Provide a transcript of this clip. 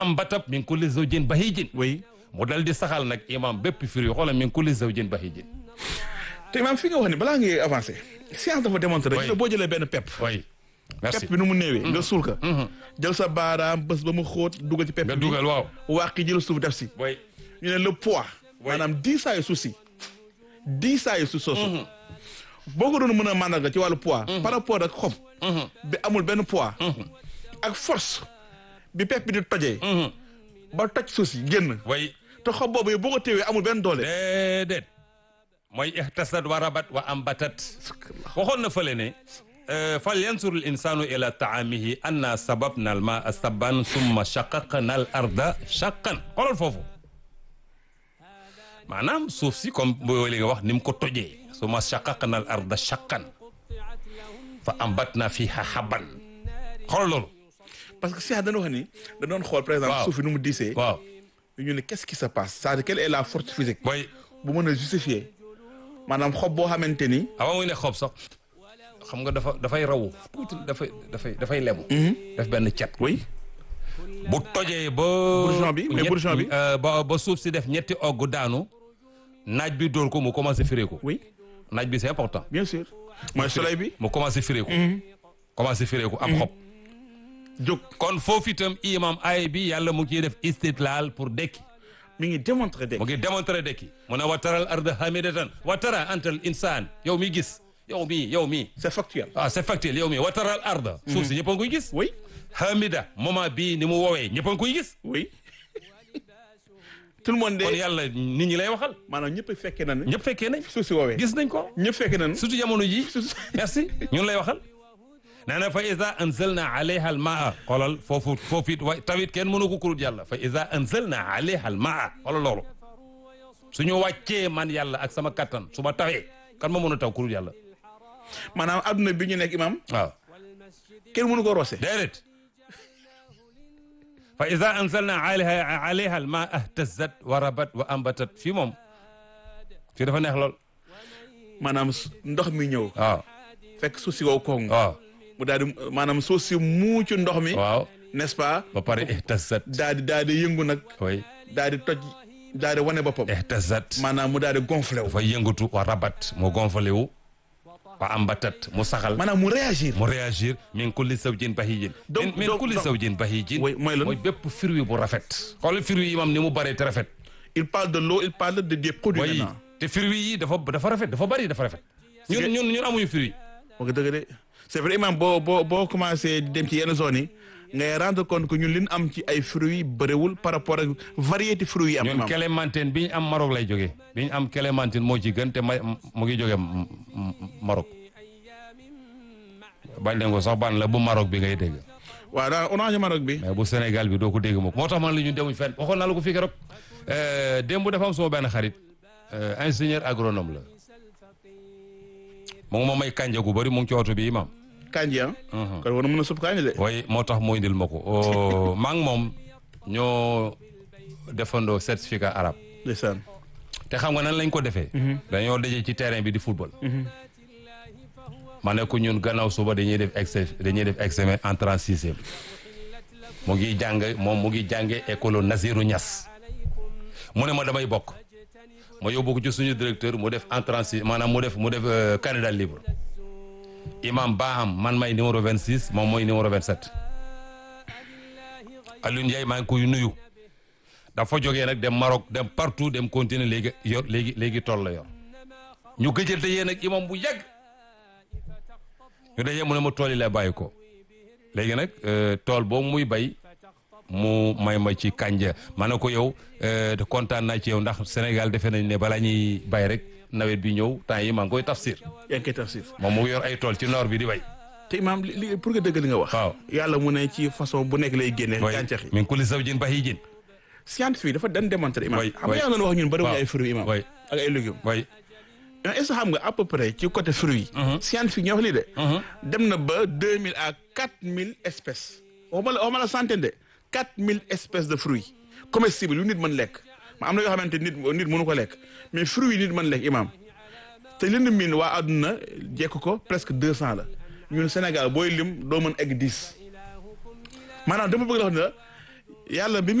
ambatat min kulli zawjin bahijin oui mu dal di saxal nag imam bépp firi xoolal min kulli zawjin bahijin te imaam fi nga wax ni balaa ngay avancé science dafa démontré Oui. gis nga boo jëlee benn pepp oui merci pepp bi nu mu néewee nga suul ko jël sa baaraam bés ba mu xóot dugal ci pepp nga bi dugal waaw wàqi jël suuf def si oui ñu ne le poids maanaam diisaayu suuf si diisaayu suuf soosu boo ko doon mën a màndarga ci wàllu poids par rapport ak xob bi amul benn poids ak force bi pepp bi di tojee ba toj suuf si génn oui te xob boobu yow boo ko téewee amul benn doole déedéet mooy ihtasad wa rabat wa ambatat waxoon na fële ne fal yansur al insanu ila taamihi anna sababna al maa sabban summa shaqaqna al arda shaqqan xoolal foofu maanaam suuf si comme boo li nga wax ni mu ko tojee summa shaqaqna al arda shaqqan fa ambatna fiha habban xoolal loolu parce que si dañu wax ni da doon xool par exemple Waaw. suuf si nu mu diisee waaw ñu ne qu'est-ce qui se passe c'est-à-dire quelle est la force physique mooy bu mën a justifier maanaam xob boo xamante ni avant muy ne xob sax xam nga dafa dafay rawu tuuti dafay dafay dafay lemu def benn cet oui bu tojee ba. Bourgeon bi, mais ñett- bourgeon bi. euh, ba ba suuf si def ñetti ogg daanu naaj bi dóor ko mu commencé firéeku. oui naaj bi c'est important. bien sûr mooy soleil bi mu commencé firéeku. commencé firéeku am xob. jóg kon foofu itam imam ay bi yàlla mu ngi ciy def istidlal pour dekki mi ngi démontré de mu ngi démontrer dekki mu ne wa taral arda hamidatan wa tara antal insaan yow mi gis yow mi yow mi c'est factuel ah c'est factuel yow mi wa taral arda suuf si ñëpp a ngi koy gis. oui hamida moment bii ni mu woowee ñëpp a ngi koy gis. oui tout le monde kon de yàlla nit ñi lay waxal maanaam ñëpp fekkee na ne ñëpp fekkee nañ suuf si woowee gis nañ ko ñëpp fekkee na ne surtout jamono ji merci ñun lay waxal nee na fa iza anzalna alayha al maa xoolal foofu foofu it wa tawit kenn mënu ko kurut yàlla fa iza anzalna alayha al maa xoolal loolu suñu wàccee man yàlla ak sama kattan su ma tawee kan ma mën a taw kurut yàlla maanaam adduna bi ñu nekk imam waaw kenn mënu ko roose déedéet fa iza anzalna alayha alayha al maa ihtazat wa rabat wa ambatat fii moom fii dafa neex lool maanaam s- ndox mi ñëw waaw fekk suuf si wow koŋ waaw mu daal di maanaam suuf si muucu ndox mi waaw n'est-ce pas ba pare ihtazat daal di daal di yëngu nag oui daal di toj daal di wane boppam ihtazat maanaam mu daal di gonflé wu dafa yëngatu wa rabat mu gonflé wu wa ambatat mu saxal maanaam mu réagir mu réagir min kulli zawjin bahijin Donc- min min donc- kulli donc- zawjin bahijin Oui, mooy lan? mooy bépp fruit bu rafet xool fruit yi moom ni mu bëree te rafet il parle de l'eau il parle de des produits way maintenant te fruit yi dafa dafa rafet dafa bëri dafa rafet ñun ñun ñun amuñu fruit wax dëgg de c'est vrai imam boo boo boo commencé di dem ci yenn zones yi ngay rendre compte que ñun li ñu am ci ay fruits bëriwul par rapport ak variété fruits yi am ñun imam clémentine bi ñu am Maroc lay jógee bi ñu am clémentine moo ci gën te ma mu ngi jógee M- M- Maroc bañ leen ko sax ban la bu Maroc bi ngay dégg waaw daal orange Maroc bi mais bu Sénégal bi doo ko dégg moom moo tax man la ñu demuñ fenn waxoon naa la ko fii keroog démb dafa am sama benn xarit euh, ingénieur agronome la mu ngi ma may kànja gu bëri mu ngi ci oto bi imam kanji ah kon war na mën a supp kanji de waaye moo tax moo indil ma ko oh, maa ngi moom ñoo defandoo certificat arabe ndeysaan te xam nga nan lañ ko defee dañoo daje ci terrain bi di football ma ne ko ñun gannaaw suba dañuy def ex dañuy def examen entrée en sixième mu ngi jàng moom mu ngi jànge école Nazirou Niass mu ne ma damay bokk ma yóbbu ko ci suñu directeur mu def entrée en sixième maanaam mu def mu def euh, candidat libre imam Baham man may numéro 26 moom mooy numéro 27 Alioune Ndiaye maa ngi koy nuyu dafa jógee nag dem Maroc dem partout dem continuer léegi yor léegi léegi tool la yor ñu gëjal dajee nag imam bu yàgg ñu dajee mu ne ma tool yi lay bàyyi ko léegi nag euh, tool boobu muy bay mu may ma ci kànja ma ne ko yow euh, te kontaan naa ci yow ndax Sénégal defe nañ ne balaa ñuy bay rek nawet bi ñëw temps yi maa ngi koy tafsir yaa ngi koy tafsir moom mu yor ay tool ci noor bi di bay te imam li li- pour nga dëgg li nga wax waaw yàlla mu ne ci façon bu nekk lay génne way gàncax yi min kulli zawjin bahijin scientifique dafa dan démontrer imam Oui, xam nga oui. yaa doon wax ñun bëriwuñu Waaw. ay fruits imam way ak ay légumes way mais est-ce que xam nga à peu près ci côté fruits yi scientifique ñoo wax lii de dem na ba deux mille à quatre mille espèces waxuma la waxuma la centaine de quatre mille espèces de fruits comestibles yu nit mën lekk ma am na yoo xamante nit nit mënu ko lekk mais fruits yi nit mën lekk imam te li ñu miin waa àdduna jekk ko presque deux cent la ñun Sénégal booy lim doo mën egg dix maanaam dama bëgg la wax ne la yàlla bi